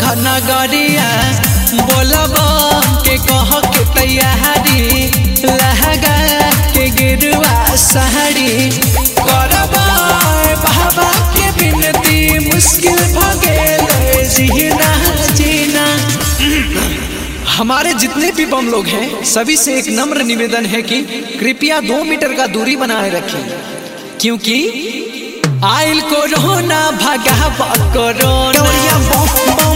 नगरिया बोलब के कह के तैयारी लहगा के गिरुआ साड़ी करब बाबा के बिनती मुश्किल भ गेल जीना जीना हमारे जितने भी बम लोग हैं सभी से एक नम्र निवेदन है कि कृपया दो मीटर का दूरी बनाए रखें क्योंकि आइल कोरोना भगा कोरोना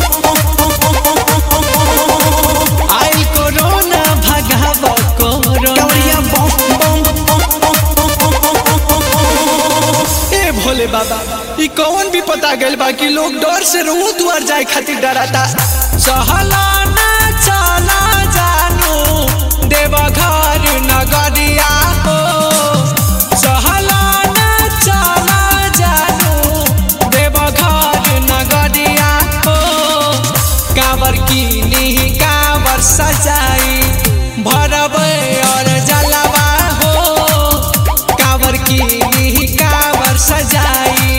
आइल कोरोना भगा कोरोना ए भोले बाबा ई कौन भी पता गइल बा कि लोग डर से रोड दुआर जाए खातिर डराता सहला ना चला जानू देवघर नगरिया हो सहला ना चला जानू देवघर नगरिया हो कांवर की कांवर सजाई भरब और जलवा हो कांवर की कांवर सजाई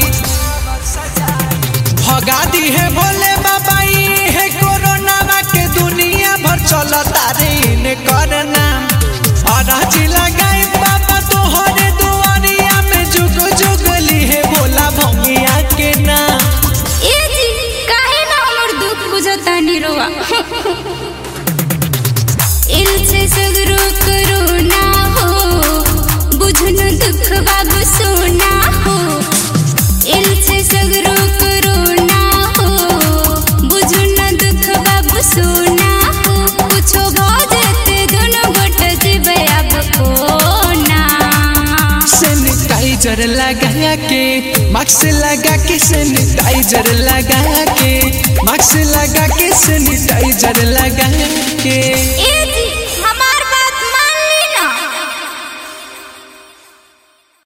भगा दी है भोले बाबा ई है कोरोना के दुनिया भर चलता रे ने करना अराज लगाई बाबा तोहरे दुआरिया में जुग जुग ली है भोला भंगिया के नाम ए जी काहे ना हमर दुख बुझतानी रोआ इनसे सगरो करुणा हो बुझन दुख बाबू सोना हो इनसे सगरो करुणा हो बुझन दुख बाबू सोना हो कुछो भजते दोनों गोट जीवे अब कोना सैनिटाइजर लगा के मास्क लगा के सैनिटाइजर लगा के मास्क लगा के सैनिटाइजर लगा के ए